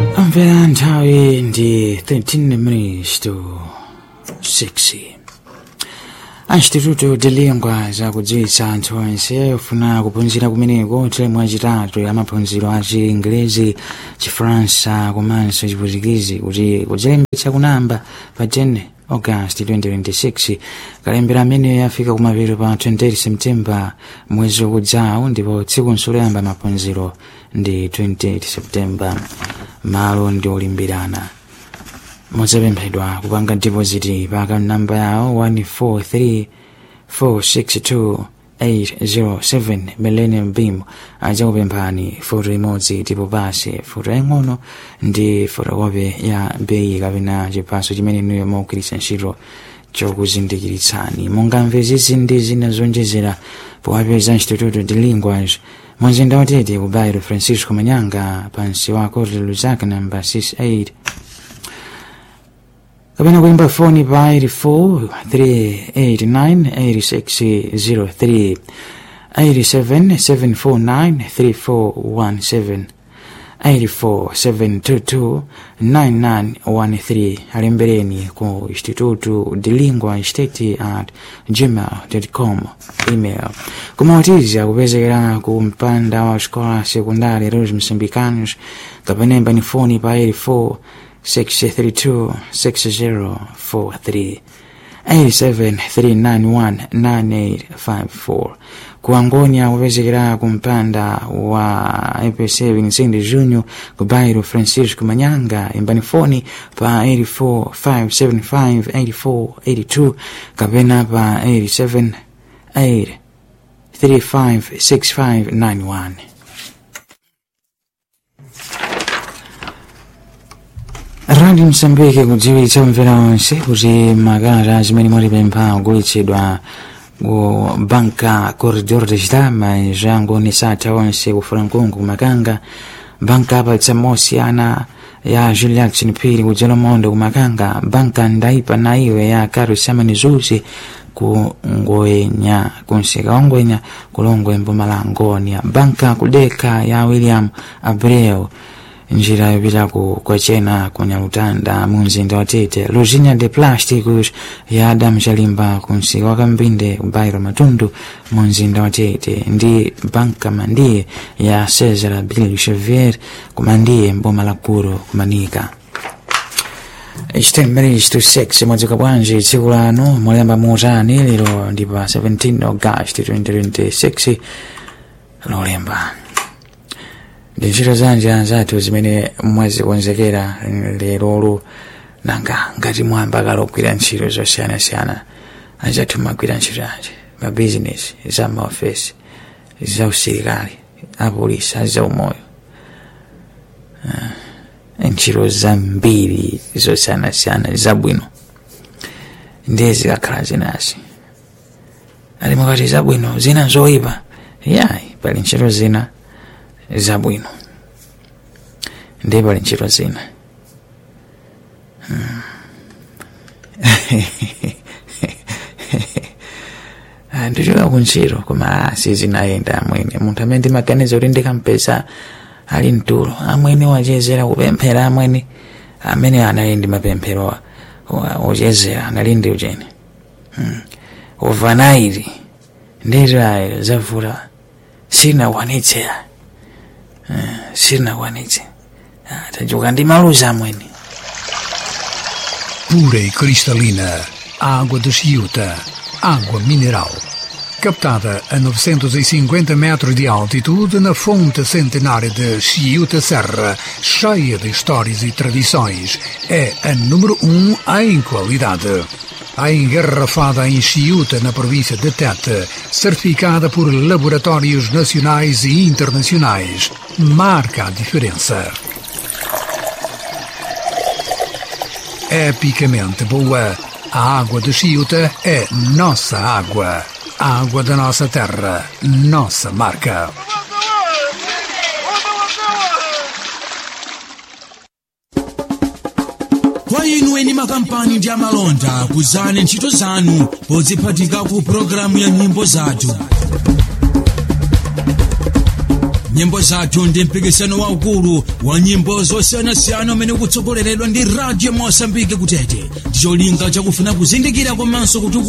Amvera nthawi ndi 13 minutes to 6 instituto de lingua zakudziwitsa anthu onse ofuna kuphunzira kumeneko teremu yachitatu ya maphunziro a chiingerezi chifaransa komanso chiputukizi kuti kudzilembetsa kunamba pa 10 august 2026 kalembera amene yafika kumapeto pa 28 september mwezi ukudzawo ndipo tsiku loyamba maphunziro ndi 28 september malo ndi olimbirana mudzapemphedwa kupanga deposit pa account number yawo 143462 millennium beam adzakupemphani foto imodzi ndipo basi foto yaying'ono ndi fotokopi ya beyi kapena chiphaso chimene inuyo mukugwiritsa ntchito chokuzindikiritsani mungamve izi ndi zina zonjezera powapeza instituto de linguas mumzinda wa Tete ku bairo francisco manyanga pansi wa corte luzaka namba 68 kapena kuimba foni pa 84 389 8603 87 749 3417 847229913 alembereni ku instituto de lingua state at gmail.com email kumawatiza kupezekera ku mpanda wa xikola sekundari Rose Moçambicanos kapena imbani foni pa 84 632 6043 873919854 kuangonia kupezekera kumpanda wa epc vincent junior ku bairo francisco manyanga imbani foni pa 845758482 kapena pa 878356591 radio msambike kudziwitsa omvera onse kuti makalata zimene mwatipempha kugulitsidwa ku banka corridor de chitama zangonesa atha onse ku frankungu kumakanga banka apatsa mosiyana ya julius phiri ku jelomondo kumakanga banka ndaipa na iwe ya karo samani zuzi ku ngoenya kunsika wa ngoenya kulongwe mpumalangonia banka kudeka ya william abreu njira yopita ku kwachena kunyalutanda mumzinda wa tete luzinya de plásticos ya adamu chalimba kunsika wa kambinde bairo matundu mumzinda wa tete ndi banka mandiye ya cesar bill xavier kumandiye mboma la kuro kumanika chitembere chitu 6 mwadzuka bwanji tsiku lano mwaliyamba muutani lero ndi pa 17 august 2026 lolemba ndi ntchito zanji anzathu zimene mwazikonzekera lerolo nanga ngati mwamba kalogwira ntchito zosiyanasiyana anzathu magwira ntchito anji mabizinesi za maofesi za usilikali apolisi azaumoyo ntchito zambiri zosiyanasiyana zabwino ndiye zikakhala zinazi ali mukati zabwino zina zoyipa yayi pali ntchito zina zabwino ndiye pali ntchito zina ndichoka kuntchito koma sizinayenda amwene munthu amene ndimaganiza kuti ndikampeza ali mtulo amwene wachezera kupemphera amwene amene anali ndi mapemphero ochezera anali ndi uchene overnight nditirayo zavuta sinakwanitsira sinakwanitse tajuka ndi maluza amwene pura e cristalina, água de Chiuta, água mineral. Captada a 950 metros de altitude na fonte centenária de Chiuta Serra, cheia de histórias e tradições, é a número um em qualidade. A engarrafada em Chiuta, na província de Tete, certificada por laboratórios nacionais e internacionais, marca a diferença. epicamente boa. A água de Chiuta é nossa água. A água da nossa terra, nossa marca. kwa inu eni makampani ndi amalonda kuzani ntchito zanu podziphatika ku pologalamu ya nyimbo zathu nyimbo zathu ndi mpikisano waukulu wa nyimbo zosiyanasiyana umene ukutsogoleredwa ndi radio mosambike kutete ndicholinga chakufuna kuzindikira komanso kuti